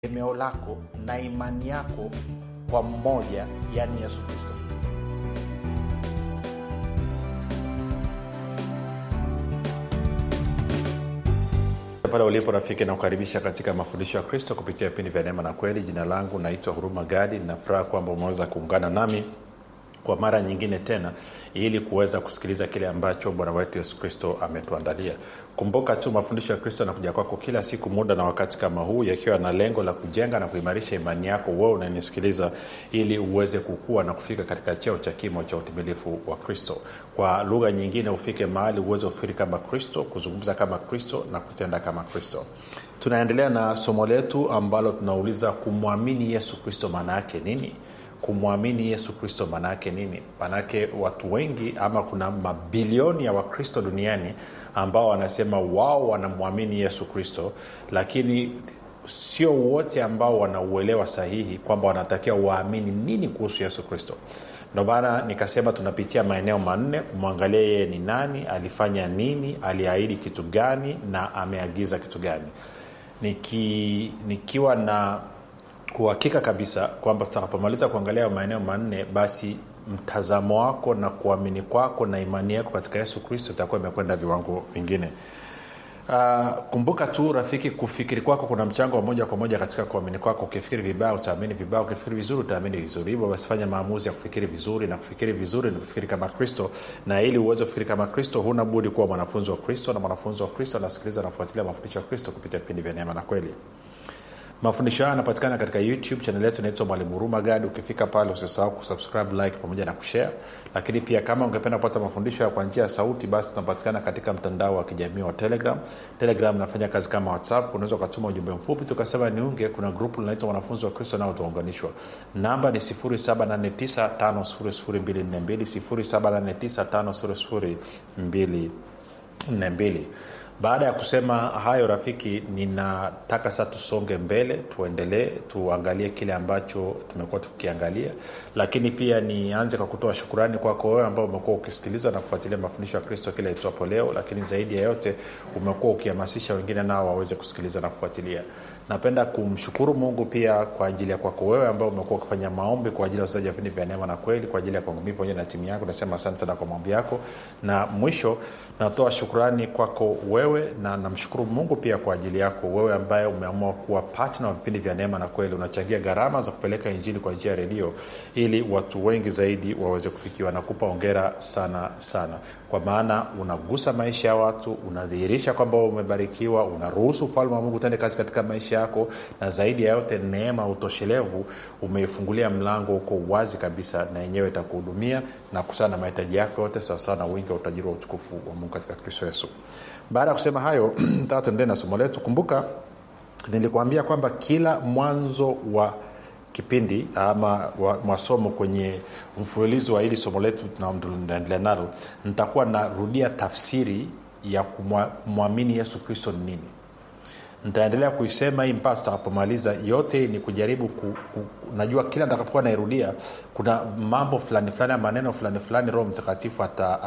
tegemeo lako na imani yako kwa mmoja yaani yesu kristo pale ulipo rafiki nakukaribisha katika mafundisho ya kristo kupitia vipindi vya neema na kweli jina langu naitwa huruma gadi nafuraha kwamba umeweza kuungana nami kwa mara nyingine tena ili kuweza kusikiliza kile ambacho bwana wetu yesu kristo ametuandalia kumbuka tu mafundisho ya kristo yanakuja kwako kila siku muda na wakati kama huu yakiwa na lengo la kujenga na kuimarisha imani yako wewe unanisikiliza ili uweze kukua na kufika katika cheo cha kimo cha utimilifu wa kristo kwa lugha nyingine ufike mahali uweze kufikiri kama kristo kuzungumza kama kristo na kutenda kama kristo tunaendelea na somo letu ambalo tunauliza kumwamini yesu kristo maana yake nini kumwamini yesu kristo maanaake nini maanake watu wengi ama kuna mabilioni ya wakristo duniani ambao wanasema wao wanamwamini yesu kristo lakini sio wote ambao wanauelewa sahihi kwamba wanatakiwa waamini nini kuhusu yesu kristo ndo maana nikasema tunapitia maeneo manne kumwangalia yeye ni nani alifanya nini aliahidi kitu gani na ameagiza kitu gani Niki, nikiwa na uhakika kabisa kwamba tutakapomaliza kuangalia maeneo manne basi mtazamo wako na kuamini kwako na imani yako katika yesu kristo itakuwa imekwenda viwango vingine Uh, kumbuka tu rafiki kufikiri kwako kuna mchango wa moja kwa moja katika kuamini kwako ukifikiri vibaya utaamini vibaya ukifikiri vizuri utaamini vizuri hivyo basi fanya maamuzi ya kufikiri vizuri na kufikiri vizuri ni kufikiri kama kristo na ili uweze kufikiri kama kristo huna budi kuwa mwanafunzi wa kristo na mwanafunzi wa kristo anasikiliza nafuatilia mafundisho ya kristo kupitia vipindi vya neema na kweli mafundisho haya yanapatikana katika youtube chanel yetu inaitwa mwalimu huruma gadi ukifika pale usisahau kusubscribe like pamoja na kushare lakini pia kama ungependa kupata mafundisho ya kwa njia ya sauti basi tunapatikana katika mtandao wa kijamii wa telegram telegram nafanya kazi kama whatsapp unaweza ukatuma ujumbe mfupi tukasema niunge kuna grupu linaitwa wanafunzi wa kristo nao tuunganishwa namba ni 7895242 7895242 baada ya kusema hayo rafiki ninataka sasa tusonge mbele tuendelee tuangalie kile ambacho tumekuwa tukiangalia lakini pia nianze kwa kutoa shukurani kwako wewe ambao umekuwa ukisikiliza na kufuatilia mafundisho ya kristo kila itwapo leo lakini zaidi ya yote umekuwa ukihamasisha wengine nao waweze kusikiliza na kufuatilia napenda kumshukuru mungu pia kwa ajili ya kwako wewe ambao umekuwa ukifanya maombi kwa ajili ya wachezaji wa vipindi vya neema na kweli kwa ajili ya kwangu mii pamoja na timu yako nasema asante sana kwa maombi yako na mwisho natoa shukurani kwako wewe na namshukuru mungu pia kwa ajili yako wewe ambaye umeamua kuwa patna wa vipindi vya neema na kweli unachangia gharama za kupeleka injili kwa njia ya redio ili watu wengi zaidi waweze kufikiwa nakupa ongera sana sana kwa maana unagusa maisha ya watu unadhihirisha kwamba umebarikiwa unaruhusu ufalme wa mungu tende kazi katika maisha yako na zaidi ya yote neema utoshelevu umeifungulia mlango huko wazi kabisa na yenyewe itakuhudumia na kusana na mahitaji yako yote sawasawa na wingi wa utajiri wa utukufu wa mungu katika kristo yesu baada ya kusema hayo taa tuendelee na somo letu kumbuka nilikuambia kwamba kila mwanzo wa kipindi ama masomo kwenye mfululizo wa hili somo letu tunaendelea nalo nitakuwa narudia tafsiri ya kumwamini yesu kristo ni nini nitaendelea kuisema hii mpaka tutakapomaliza yote ni kujaribu ku, ku, najua kila nitakapokuwa nairudia kuna mambo fulani fulani maneno fulani fulani roho mtakatifu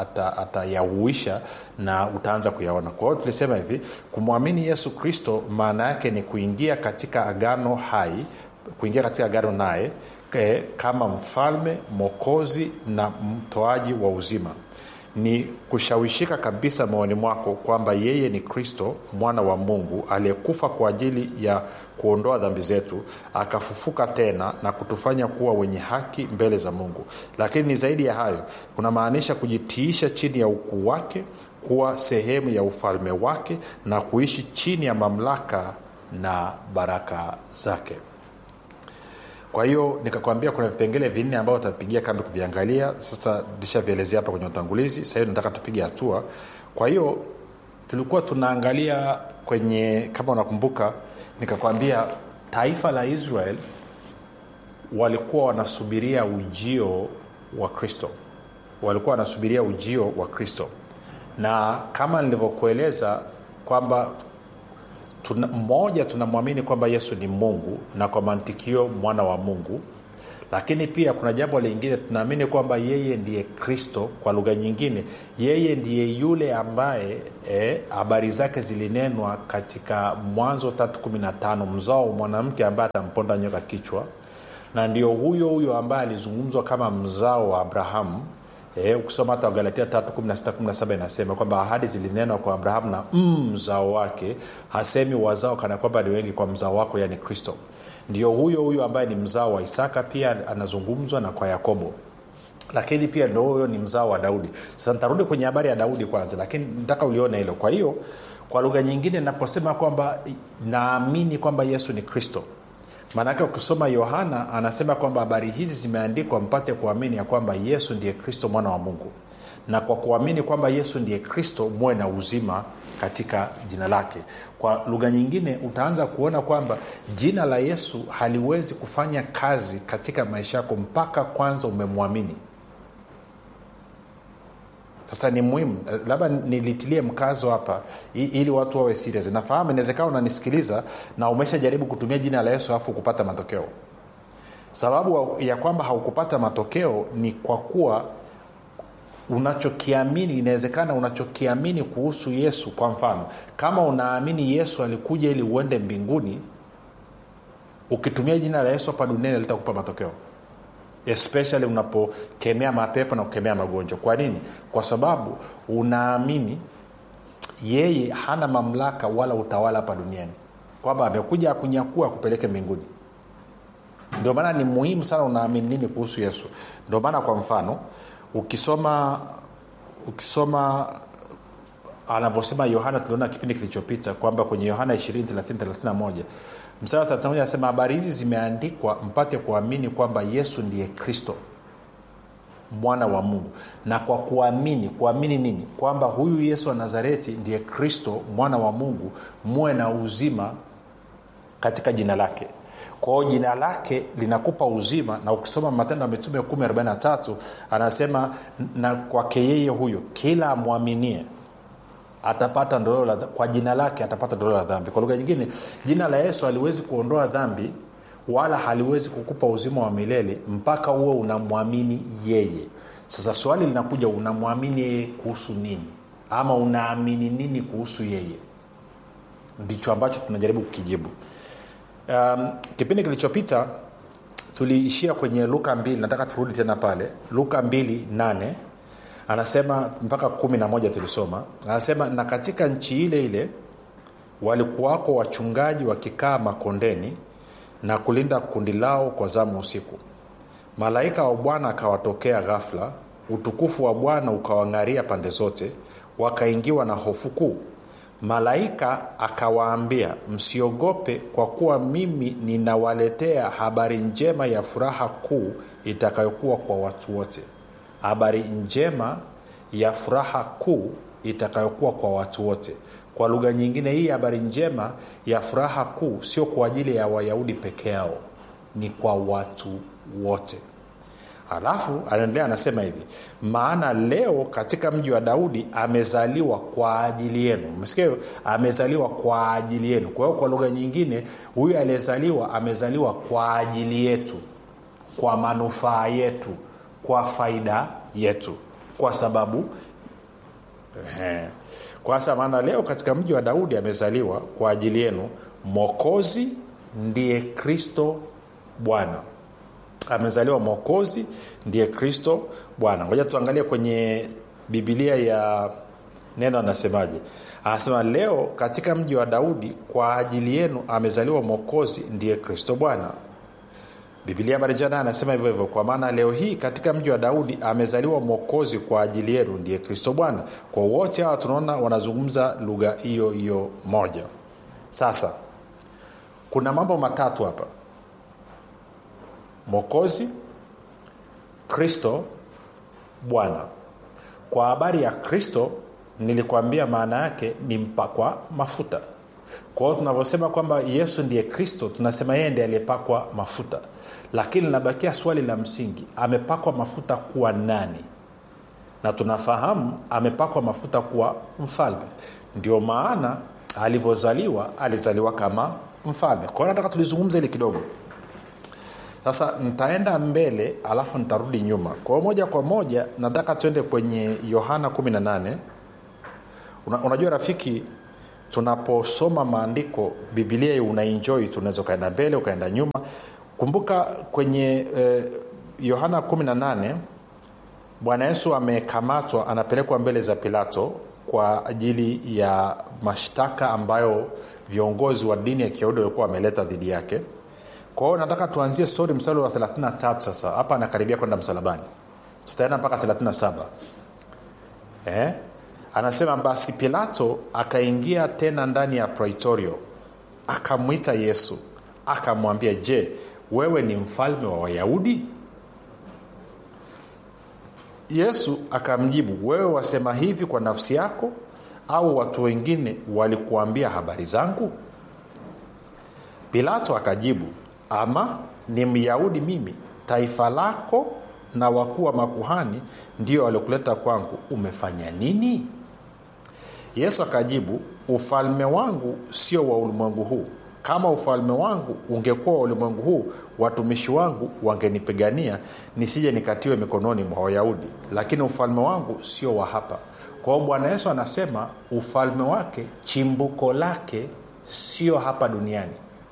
atayahuisha ata, ata na utaanza kuyaona kwa hiyo tulisema hivi kumwamini yesu kristo maana yake ni kuingia katika agano hai kuingia katika agano naye e, kama mfalme mwokozi na mtoaji wa uzima ni kushawishika kabisa moyoni mwako kwamba yeye ni kristo mwana wa mungu aliyekufa kwa ajili ya kuondoa dhambi zetu akafufuka tena na kutufanya kuwa wenye haki mbele za mungu lakini ni zaidi ya hayo kunamaanisha kujitiisha chini ya ukuu wake kuwa sehemu ya ufalme wake na kuishi chini ya mamlaka na baraka zake kwa hiyo nikakwambia kuna vipengele vinne ambao utapigia kambi kuviangalia sasa nishavielezea hapa kwenye utangulizi sahii nataka tupige hatua kwa hiyo tulikuwa tunaangalia kwenye kama unakumbuka nikakwambia taifa la israel walikuwa wanasubiria ujio wa kristo walikuwa wanasubiria ujio wa kristo na kama nilivyokueleza kwamba tuna, mmoja tunamwamini kwamba yesu ni mungu na kwa mantikio mwana wa mungu lakini pia kuna jambo lingine tunaamini kwamba yeye ndiye kristo kwa lugha nyingine yeye ndiye yule ambaye habari e, zake zilinenwa katika mwanzo 315 mzao mwanamke ambaye atamponda nyoka kichwa na ndio huyo huyo ambaye alizungumzwa kama mzao wa abrahamu E, ukisoma hata wagalatia 3 inasema kwamba ahadi zilinenwa kwa abrahamu na mzao mm, wake hasemi wazao kana kwamba ni wengi kwa mzao wako yani kristo ndio huyo huyo ambaye ni mzao wa isaka pia anazungumzwa na kwa yakobo lakini pia ndo huyo ni mzao wa daudi sasa nitarudi kwenye habari ya daudi kwanza lakini nataka ulione hilo kwa hiyo kwa lugha nyingine naposema kwamba naamini kwamba yesu ni kristo maanake ukisoma yohana anasema kwamba habari hizi zimeandikwa mpate kuamini ya kwamba yesu ndiye kristo mwana wa mungu na kwa kuamini kwamba yesu ndiye kristo muwe na uzima katika jina lake kwa lugha nyingine utaanza kuona kwamba jina la yesu haliwezi kufanya kazi katika maisha yako mpaka kwanza umemwamini sasa ni muhimu labda nilitilie mkazo hapa ili watu wawe serious nafahamu inawezekana unanisikiliza na umeshajaribu kutumia jina la yesu alafu kupata matokeo sababu ya kwamba haukupata matokeo ni kwa kuwa unachokiamini inawezekana unachokiamini kuhusu yesu kwa mfano kama unaamini yesu alikuja ili uende mbinguni ukitumia jina la yesu hapa duniani litakupa matokeo especially unapokemea mapepo na kukemea magonjwa kwa nini kwa sababu unaamini yeye hana mamlaka wala utawala hapa duniani kwamba amekuja akunyakua akupeleke mbinguni ndio maana ni muhimu sana unaamini nini kuhusu yesu ndio maana kwa mfano ukisoma ukisoma anavyosema yohana tuliona kipindi kilichopita kwamba kwenye yohana 231 mstari wa 31 anasema habari hizi zimeandikwa mpate kuamini kwamba yesu ndiye kristo mwana wa mungu na kwa kuamini kuamini nini kwamba huyu yesu wa nazareti ndiye kristo mwana wa mungu muwe na uzima katika jina lake kwao jina lake linakupa uzima na ukisoma matendo ya mitume 143 anasema na kwake yeye huyo kila amwaminie atapata ndoleo la kwa jina lake atapata ndoleo la dhambi kwa lugha nyingine jina la yesu haliwezi kuondoa dhambi wala haliwezi kukupa uzima wa milele mpaka huwe unamwamini yeye sasa swali linakuja unamwamini yeye kuhusu nini ama unaamini nini kuhusu yeye ndicho ambacho tunajaribu kukijibu um, kipindi kilichopita tuliishia kwenye luka mbili nataka turudi tena pale luka mbili nane anasema mpaka kumi na moja tulisoma anasema na katika nchi ile ile walikuwako wachungaji wakikaa makondeni na kulinda kundi lao kwa zamu usiku malaika wa bwana akawatokea ghafla utukufu wa bwana ukawang'aria pande zote wakaingiwa na hofu kuu malaika akawaambia msiogope kwa kuwa mimi ninawaletea habari njema ya furaha kuu itakayokuwa kwa watu wote habari njema ya furaha kuu itakayokuwa kwa watu wote kwa lugha nyingine hii habari njema ya furaha kuu sio kwa ajili ya wayahudi peke yao ni kwa watu wote alafu anaendelea anasema hivi maana leo katika mji wa daudi amezaliwa kwa ajili yenu mesikia amezaliwa kwa ajili yenu kwa hiyo kwa lugha nyingine huyu aliyezaliwa amezaliwa kwa ajili yetu kwa manufaa yetu kwa faida yetu kwa sababu he, kwa sasa maana leo katika mji wa daudi amezaliwa kwa ajili yenu mokozi ndiye kristo bwana amezaliwa mwokozi ndiye kristo bwana ngoja tuangalie kwenye bibilia ya neno anasemaje anasema leo katika mji wa daudi kwa ajili yenu amezaliwa mwokozi ndiye kristo bwana bibilia marijana anasema hivyo hivyo kwa maana leo hii katika mji wa daudi amezaliwa mwokozi kwa ajili yenu ndiye kristo bwana kwa wote hawa tunaona wanazungumza lugha hiyo hiyo moja sasa kuna mambo matatu hapa mwokozi kristo bwana kwa habari ya kristo nilikwambia maana yake ni mpakwa mafuta kwa hiyo tunavyosema kwamba yesu ndiye kristo tunasema yeye ndiye aliyepakwa mafuta lakini linabakia swali la msingi amepakwa mafuta kuwa nani na tunafahamu amepakwa mafuta kuwa mfalme ndio maana alivyozaliwa alizaliwa kama mfalme kwa hiyo nataka tulizungumza hili kidogo sasa nitaenda mbele alafu nitarudi nyuma kwa hiyo moja kwa moja nataka tuende kwenye yohana 18 Una, unajua rafiki tunaposoma maandiko bibilia unaenjoi tunaweza ukaenda mbele ukaenda nyuma kumbuka kwenye eh, yohana 18 bwana yesu amekamatwa anapelekwa mbele za pilato kwa ajili ya mashtaka ambayo viongozi wa dini ya kiyahudi walikuwa wameleta dhidi yake kwa hiyo nataka tuanzie stori mstari wa 33 sasa hapa anakaribia kwenda msalabani tutaenda mpaka 37 eh? anasema basi pilato akaingia tena ndani ya praitorio akamwita yesu akamwambia je wewe ni mfalme wa wayahudi yesu akamjibu wewe wasema hivi kwa nafsi yako au watu wengine walikuambia habari zangu pilato akajibu ama ni myahudi mimi taifa lako na wakuu wa makuhani ndio waliokuleta kwangu umefanya nini yesu akajibu ufalme wangu sio wa ulimwengu huu kama ufalme wangu ungekuwa wa ulimwengu huu watumishi wangu wangenipigania nisije nikatiwe mikononi mwa wayahudi lakini ufalme wangu sio wa hapa kwa hiyo bwana yesu anasema ufalme wake chimbuko lake sio hapa duniani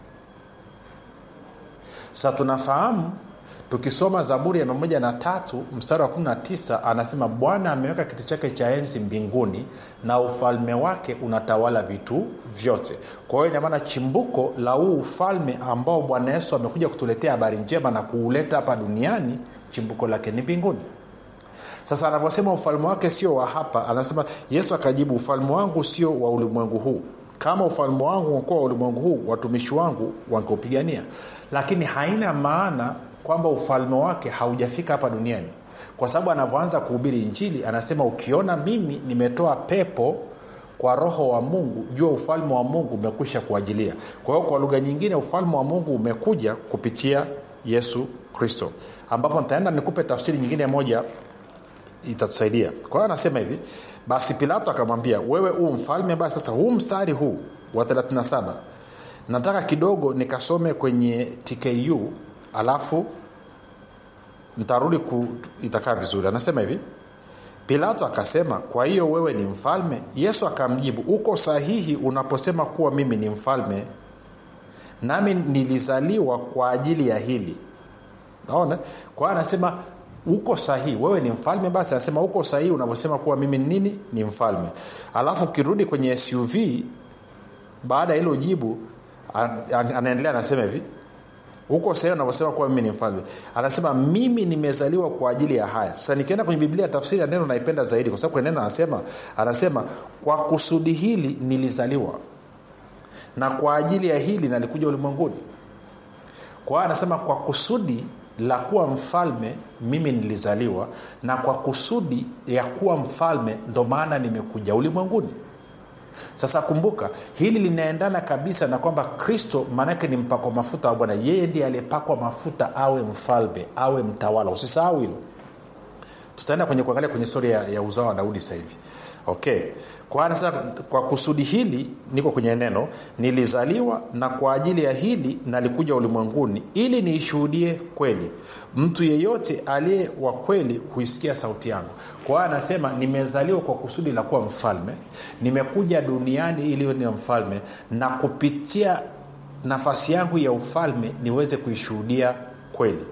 sa tunafahamu tukisoma zaburi ya mia na tatu mstari wa 19 anasema bwana ameweka kiti chake cha enzi mbinguni na ufalme wake unatawala vitu vyote kwa hiyo inamaana chimbuko la huu ufalme ambao bwana yesu amekuja kutuletea habari njema na kuuleta hapa duniani chimbuko lake ni mbinguni sasa anavyosema ufalme wake sio wa hapa anasema yesu akajibu ufalme wangu sio wa ulimwengu huu kama ufalme wangu ungekuwa wa ulimwengu huu watumishi wangu wangeupigania lakini haina maana kwamba ufalme wake haujafika hapa duniani kwa sababu anavyoanza kuhubiri injili anasema ukiona mimi nimetoa pepo kwa roho wa mungu jua ufalme wa mungu umekwisha kuajilia kwa hiyo kwa lugha nyingine ufalme wa mungu umekuja kupitia yesu kristo ambapo nitaenda nikupe tafsiri nyingine moja itatusaidia kwa hiyo anasema hivi basi pilato akamwambia wewe huu mfalme basi sasa huu mstari huu wa 37 nataka kidogo nikasome kwenye tku alafu ntarudi ku, itakaa vizuri anasema hivi pilato akasema kwa hiyo wewe ni mfalme yesu akamjibu uko sahihi unaposema kuwa mimi ni mfalme nami nilizaliwa kwa ajili ya hili naona kwa hiyo anasema uko sahihi wewe ni mfalme basi anasema uko sahihi unavyosema kuwa mimi ni nini ni mfalme alafu ukirudi kwenye suv baada ya hilo jibu anaendelea anasema hivi huko sehemu anavyosema kuwa mimi ni mfalme anasema mimi nimezaliwa kwa ajili ya haya sasa nikienda kwenye biblia tafsiri ya neno naipenda zaidi kwa sababu kwenye neno anasema anasema kwa kusudi hili nilizaliwa na kwa ajili ya hili nalikuja ulimwenguni kwa hiyo anasema kwa kusudi la kuwa mfalme mimi nilizaliwa na kwa kusudi ya kuwa mfalme ndo maana nimekuja ulimwenguni sasa kumbuka hili linaendana kabisa na kwamba kristo maanake ni mpakwa mafuta wa bwana yeye ndiye aliyepakwa mafuta awe mfalme awe mtawala usisahau hilo tutaenda kwenye kuangalia kwenye stori ya, ya uzao wa daudi sasa hivi okay kwa anasema kwa kusudi hili niko kwenye neno nilizaliwa na kwa ajili ya hili nalikuja ulimwenguni ili niishuhudie kweli mtu yeyote aliye wa kweli huisikia sauti yangu kwa hiyo anasema nimezaliwa kwa kusudi la kuwa mfalme nimekuja duniani ili ni mfalme na kupitia nafasi yangu ya ufalme niweze kuishuhudia kweli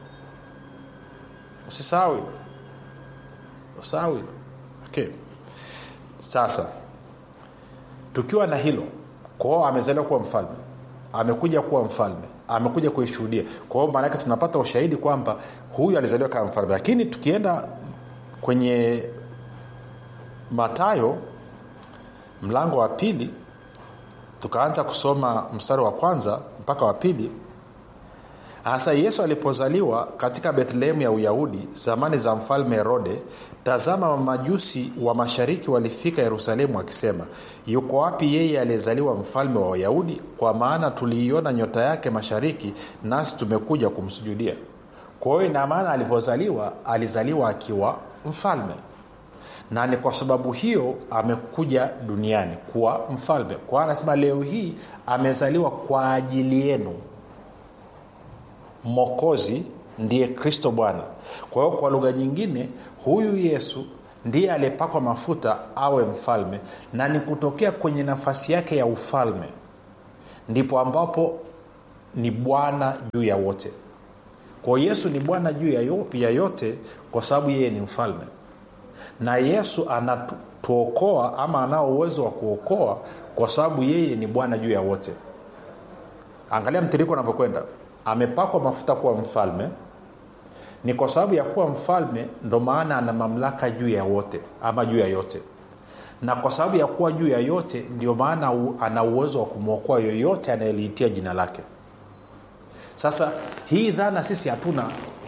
usisahau hilo usisahau hilo okay sasa tukiwa na hilo kwao amezaliwa kuwa mfalme amekuja kuwa mfalme amekuja kuishuhudia kwa hiyo maanake tunapata ushahidi kwamba huyu alizaliwa kama mfalme lakini tukienda kwenye matayo mlango wa pili tukaanza kusoma mstari wa kwanza mpaka wa pili hasa yesu alipozaliwa katika bethlehemu ya uyahudi zamani za mfalme herode tazama mamajusi wa mashariki walifika yerusalemu wakisema yuko wapi yeye aliyezaliwa mfalme wa wayahudi kwa maana tuliiona nyota yake mashariki nasi tumekuja kumsujudia kwa hiyo ina maana alivyozaliwa alizaliwa akiwa mfalme na ni kwa sababu hiyo amekuja duniani kuwa mfalme kwa anasema leo hii amezaliwa kwa ajili yenu mokozi ndiye kristo bwana kwa hiyo kwa lugha nyingine huyu yesu ndiye aliyepakwa mafuta awe mfalme na ni kutokea kwenye nafasi yake ya ufalme ndipo ambapo ni bwana juu ya wote kwa yesu ni bwana juu ya, yo, ya yote kwa sababu yeye ni mfalme na yesu anatuokoa ama anao uwezo wa kuokoa kwa sababu yeye ni bwana juu ya wote angalia mtiriko unavyokwenda amepakwa mafuta kuwa mfalme ni kwa sababu ya kuwa mfalme ndo maana ana mamlaka juu ya wote ama juu ya yote na kwa sababu ya kuwa juu ya yote ndio maana ana uwezo wa kumwokoa yoyote anayeliitia jina lake sasa hii dhana sisi hatuna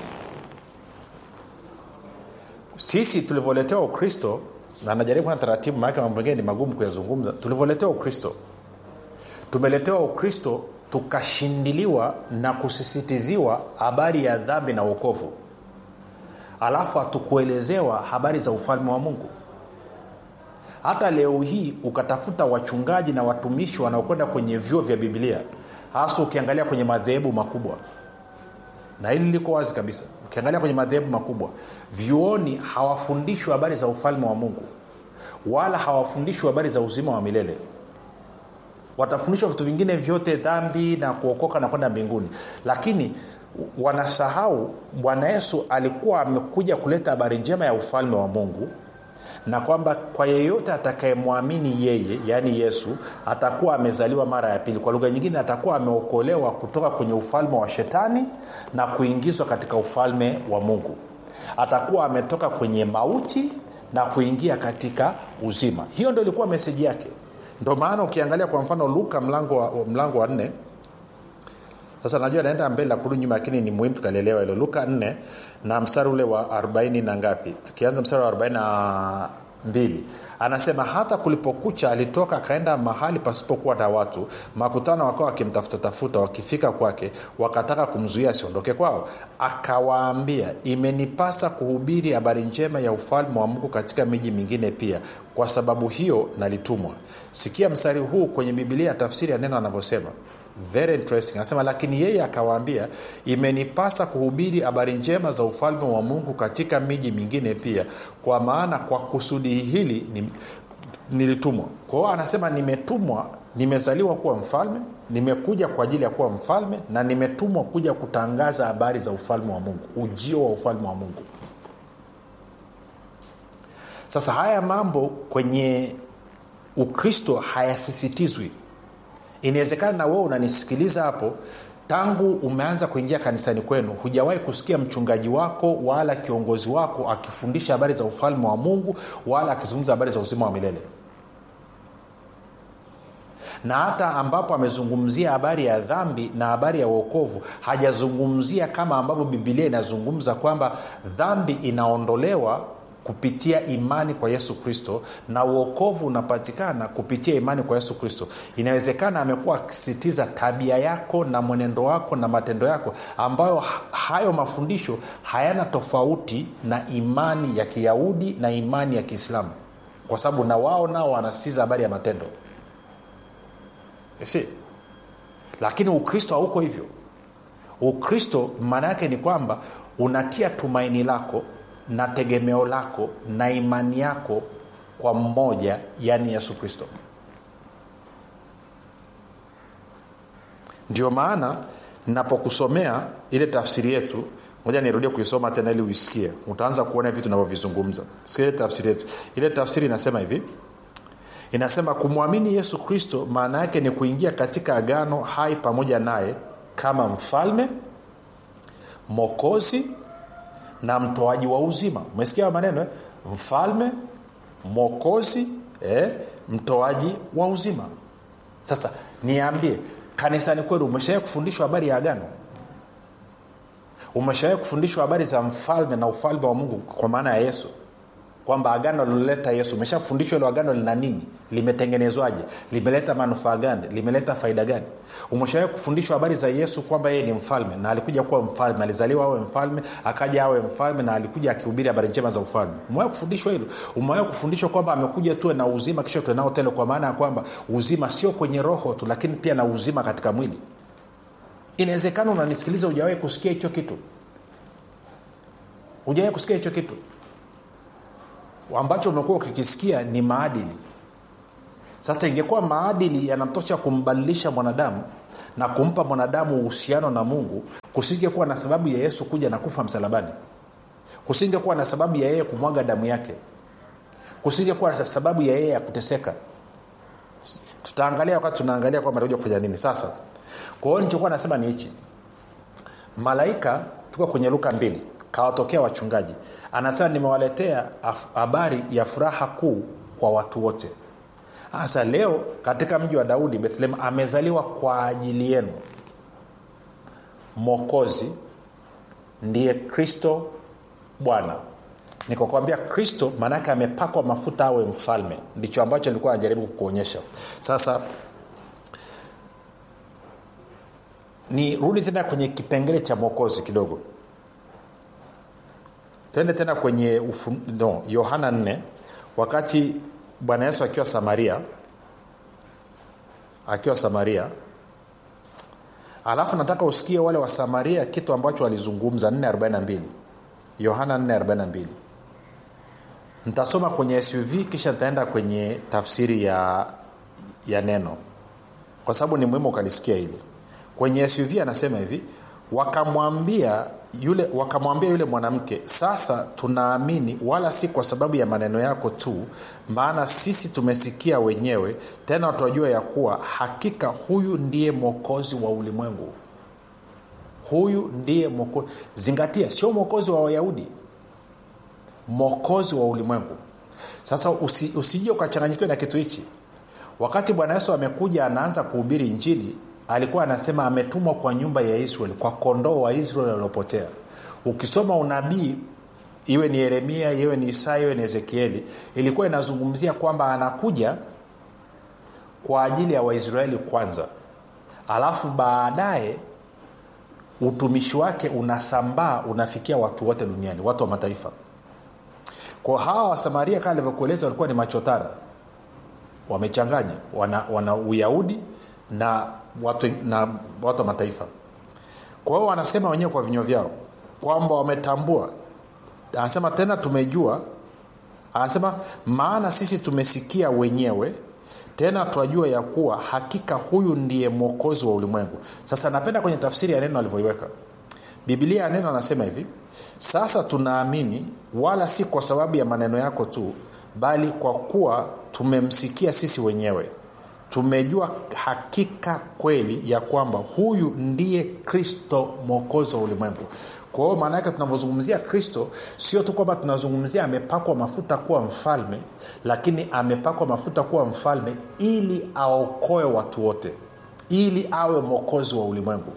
sisi tulivyoletewa ukristo na najaribu na taratibu maanake mambo mengine ni magumu kuyazungumza tulivyoletewa ukristo tumeletewa ukristo tukashindiliwa na kusisitiziwa habari ya dhambi na uokovu alafu hatukuelezewa habari za ufalme wa mungu hata leo hii ukatafuta wachungaji na watumishi wanaokwenda kwenye vyuo vya bibilia hasa ukiangalia kwenye madhehebu makubwa na hili liko wazi kabisa ukiangalia kwenye madhehebu makubwa vyuoni hawafundishwi habari za ufalme wa mungu wala hawafundishwi habari za uzima wa milele watafundishwa vitu vingine vyote dhambi na kuokoka na kwenda mbinguni lakini wanasahau bwana yesu alikuwa amekuja kuleta habari njema ya ufalme wa mungu na kwamba kwa yeyote atakayemwamini yeye yaani yesu atakuwa amezaliwa mara ya pili kwa lugha nyingine atakuwa ameokolewa kutoka kwenye ufalme wa shetani na kuingizwa katika ufalme wa mungu atakuwa ametoka kwenye mauti na kuingia katika uzima hiyo ndo ilikuwa meseji yake ndo maana ukiangalia kwa mfano luka mlango wa, mlango wa nne sasa najua naenda mbele na kurudi nyuma lakini ni muhimu tukalielewa hilo luka 4 na mstari ule wa 40 na ngapi tukianza mstari wa 42 anasema hata kulipokucha alitoka akaenda mahali pasipokuwa na watu makutano wakawa wakimtafuta tafuta wakifika kwake wakataka kumzuia asiondoke kwao akawaambia imenipasa kuhubiri habari njema ya ufalme wa mungu katika miji mingine pia kwa sababu hiyo nalitumwa sikia mstari huu kwenye bibilia tafsiri ya neno anavyosema very interesting anasema lakini yeye akawaambia imenipasa kuhubiri habari njema za ufalme wa mungu katika miji mingine pia kwa maana kwa kusudi hili ni, nilitumwa kwa hiyo anasema nimetumwa nimezaliwa kuwa mfalme nimekuja kwa ajili ya kuwa mfalme na nimetumwa kuja kutangaza habari za ufalme wa mungu ujio wa ufalme wa mungu sasa haya mambo kwenye ukristo hayasisitizwi inawezekana na wewe unanisikiliza hapo tangu umeanza kuingia kanisani kwenu hujawahi kusikia mchungaji wako wala kiongozi wako akifundisha habari za ufalme wa mungu wala akizungumza habari za uzima wa milele na hata ambapo amezungumzia habari ya dhambi na habari ya uokovu hajazungumzia kama ambavyo bibilia inazungumza kwamba dhambi inaondolewa kupitia imani kwa yesu kristo na uokovu unapatikana kupitia imani kwa yesu kristo inawezekana amekuwa akisisitiza tabia yako na mwenendo wako na matendo yako ambayo hayo mafundisho hayana tofauti na imani ya kiyahudi na imani ya kiislamu kwa sababu na wao nao wanasisitiza habari ya matendo si lakini ukristo hauko hivyo ukristo maana yake ni kwamba unatia tumaini lako na tegemeo lako na imani yako kwa mmoja yaani yesu kristo ndio maana napokusomea ile tafsiri yetu moja nirudie kuisoma tena ili uisikie utaanza kuona vitu navyovizungumza sikia ile tafsiri yetu ile tafsiri inasema hivi inasema kumwamini yesu kristo maana yake ni kuingia katika agano hai pamoja naye kama mfalme mokozi na mtoaji wa uzima umesikia maneno eh? mfalme mwokozi eh? mtoaji wa uzima sasa niambie kanisani kwenu umeshawai kufundishwa habari ya agano umeshawai kufundishwa habari za mfalme na ufalme wa mungu kwa maana ya yesu kwamba agano liloleta yesu umeshafundishwa ilo agano lina nini limetengenezwaje limeleta manufaa gani limeleta faida gani umeshawai kufundishwa habari za yesu kwamba yeye ni mfalme na alikuja kuwa mfalme alizaliwa awe mfalme akaja awe mfalme na alikuja akihubiri habari njema za ufalme umewai kufundishwa hilo umewai kufundishwa kwamba amekuja tuwe na uzima kisha tuwe nao tele kwa maana ya kwamba uzima sio kwenye roho tu lakini pia na uzima katika mwili inawezekana unanisikiliza hujawahi kusikia hicho kitu hujawahi kusikia hicho kitu ambacho umekuwa ukikisikia ni maadili sasa ingekuwa maadili yanatosha kumbadilisha mwanadamu na kumpa mwanadamu uhusiano na mungu kusingekuwa na sababu ya yesu kuja na kufa msalabani kusingekuwa na sababu ya yeye kumwaga damu yake kusingekuwa na sababu ya yeye ya kuteseka tutaangalia wakati tunaangalia kwamba atakuja kufanya nini sasa kwa hiyo nichokuwa nasema ni hichi malaika tuko kwenye luka mbili kawatokea wachungaji anasema nimewaletea habari ya furaha kuu kwa watu wote sasa leo katika mji wa daudi bethlehem amezaliwa kwa ajili yenu mokozi ndiye kristo bwana nikakwambia kristo maanaake amepakwa mafuta awe mfalme ndicho ambacho nilikuwa najaribu kukuonyesha sasa ni rudi tena kwenye kipengele cha mwokozi kidogo tende tena kwenye ufu, no, yohana 4 wakati bwana yesu akiwa samaria akiwa samaria alafu nataka usikie wale wa samaria kitu ambacho walizungumza 442 yohana 442 nitasoma kwenye suv kisha nitaenda kwenye tafsiri ya ya neno kwa sababu ni muhimu ukalisikia hili kwenye suv anasema hivi wakamwambia yule wakamwambia yule mwanamke sasa tunaamini wala si kwa sababu ya maneno yako tu maana sisi tumesikia wenyewe tena tunajua ya kuwa hakika huyu ndiye mwokozi wa ulimwengu huyu ndiye mwokozi zingatia sio mwokozi wa wayahudi mwokozi wa ulimwengu sasa usi, usije ukachanganyikiwa na kitu hichi wakati bwana yesu amekuja anaanza kuhubiri injili alikuwa anasema ametumwa kwa nyumba ya israeli kwa kondoo wa israeli waliopotea ukisoma unabii iwe ni yeremia iwe ni isaya iwe ni ezekieli ilikuwa inazungumzia kwamba anakuja kwa ajili ya waisraeli kwanza alafu baadaye utumishi wake unasambaa unafikia watu wote duniani watu wa mataifa kwa hawa wasamaria kama alivyokueleza walikuwa ni machotara wamechanganya wana, wana uyahudi na watu, na watu wa mataifa kwa hiyo wanasema wenyewe kwa vinywa vyao kwamba wametambua anasema tena tumejua anasema maana sisi tumesikia wenyewe tena twajua ya kuwa hakika huyu ndiye mwokozi wa ulimwengu sasa napenda kwenye tafsiri ya neno alivyoiweka bibilia ya neno anasema hivi sasa tunaamini wala si kwa sababu ya maneno yako tu bali kwa kuwa tumemsikia sisi wenyewe tumejua hakika kweli ya kwamba huyu ndiye kristo mwokozi wa ulimwengu kwa hiyo maana yake tunavyozungumzia kristo sio tu kwamba tunazungumzia amepakwa mafuta kuwa mfalme lakini amepakwa mafuta kuwa mfalme ili aokoe watu wote ili awe mwokozi wa ulimwengu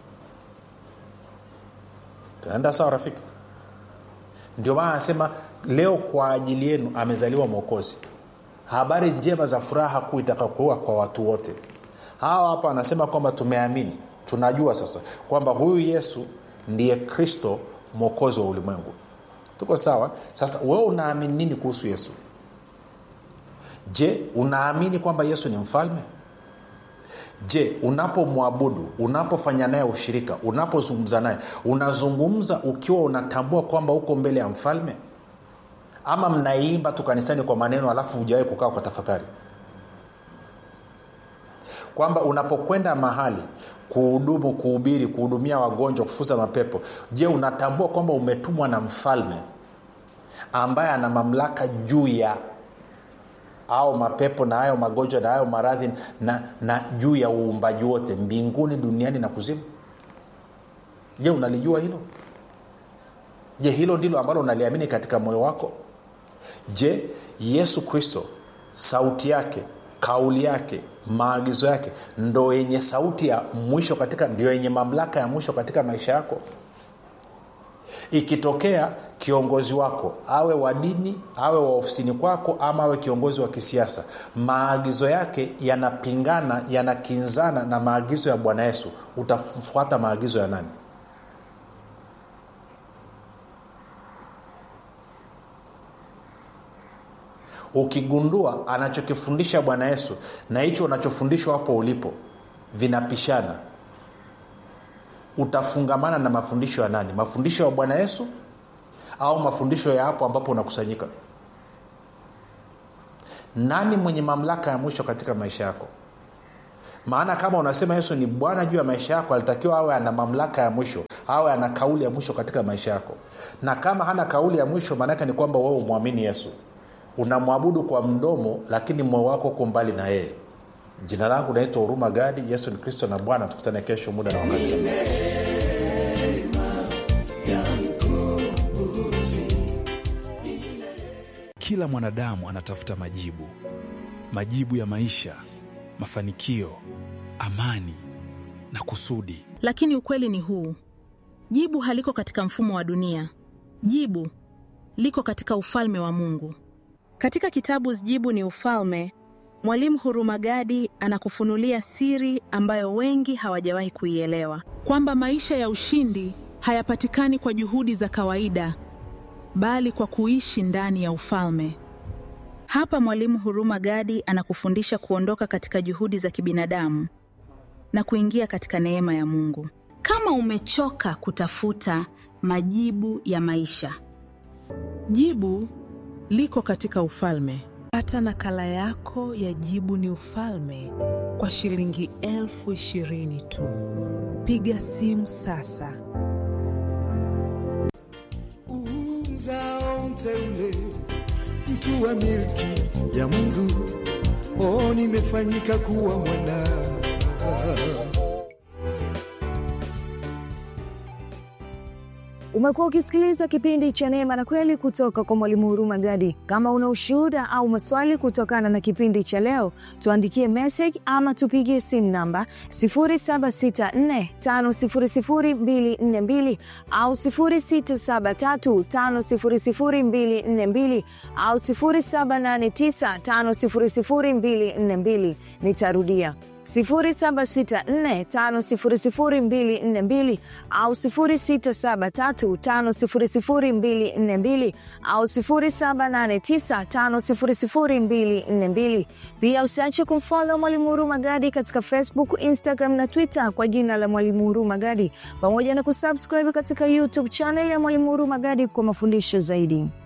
tunaenda sawa rafiki ndio maana anasema leo kwa ajili yenu amezaliwa mwokozi habari njema za furaha kuu itakakuwa kwa watu wote hawa hapa anasema kwamba tumeamini tunajua sasa kwamba huyu yesu ndiye kristo mwokozi wa ulimwengu tuko sawa sasa wewe unaamini nini kuhusu yesu je unaamini kwamba yesu ni mfalme je unapomwabudu unapofanya naye ushirika unapozungumza naye unazungumza ukiwa unatambua kwamba uko mbele ya mfalme ama mnaiimba tu kanisani kwa maneno alafu hujawahi kukaa kwa tafakari kwamba unapokwenda mahali kuhudumu kuhubiri kuhudumia wagonjwa kufuza mapepo je unatambua kwamba umetumwa na mfalme ambaye ana mamlaka juu ya au mapepo na hayo magonjwa na hayo maradhi na, na juu ya uumbaji wote mbinguni duniani na kuzimu je unalijua hilo je hilo ndilo ambalo unaliamini katika moyo wako je yesu kristo sauti yake kauli yake maagizo yake ndo yenye sauti ya mwisho katika ndio yenye mamlaka ya mwisho katika maisha yako ikitokea kiongozi wako awe wa dini awe wa ofisini kwako ama awe kiongozi wa kisiasa maagizo yake yanapingana yanakinzana na maagizo ya bwana yesu utafuata maagizo ya nani ukigundua anachokifundisha bwana yesu na hicho unachofundishwa hapo ulipo vinapishana utafungamana na mafundisho ya nani mafundisho ya bwana yesu au mafundisho ya hapo ambapo unakusanyika nani mwenye mamlaka ya mwisho katika maisha yako maana kama unasema yesu ni bwana juu ya maisha yako alitakiwa awe ana mamlaka ya mwisho awe ana kauli ya mwisho katika maisha yako na kama hana kauli ya mwisho maanaake ni kwamba wewe umwamini yesu unamwabudu kwa mdomo lakini moyo wako uko mbali na yeye jina langu naitwa huruma gadi yesu ni kristo na bwana tukutane kesho muda na wakati kama kila mwanadamu anatafuta majibu majibu ya maisha mafanikio amani na kusudi lakini ukweli ni huu jibu haliko katika mfumo wa dunia jibu liko katika ufalme wa mungu Katika kitabu Jibu ni Ufalme, Mwalimu Hurumagadi anakufunulia siri ambayo wengi hawajawahi kuielewa. kwamba maisha ya ushindi hayapatikani kwa juhudi za kawaida bali kwa kuishi ndani ya ufalme Hapa Mwalimu Hurumagadi anakufundisha kuondoka katika juhudi za kibinadamu na kuingia katika neema ya Mungu. Kama umechoka kutafuta majibu ya maisha, jibu liko katika ufalme pata nakala yako ya jibu ni ufalme kwa shilingi elfu ishirini tu piga simu sasa uzao mteule, mtu wa milki ya Mungu, oh, nimefanyika kuwa mwana Umekuwa ukisikiliza kipindi cha Neema na Kweli kutoka kwa Mwalimu Huruma Gadi. Kama una ushuhuda au maswali kutokana na kipindi cha leo, tuandikie message ama tupigie simu namba 0764500242 au 0673500242 au 0789500242. Nitarudia 0764500242 au 0673500242 au 0789500242. Pia usiache kumfollow Mwalimu Huruma Gadi katika Facebook, Instagram na Twitter kwa jina la Mwalimu Huruma Gadi, pamoja na kusubscribe katika YouTube channel ya Mwalimu Huruma Gadi kwa mafundisho zaidi.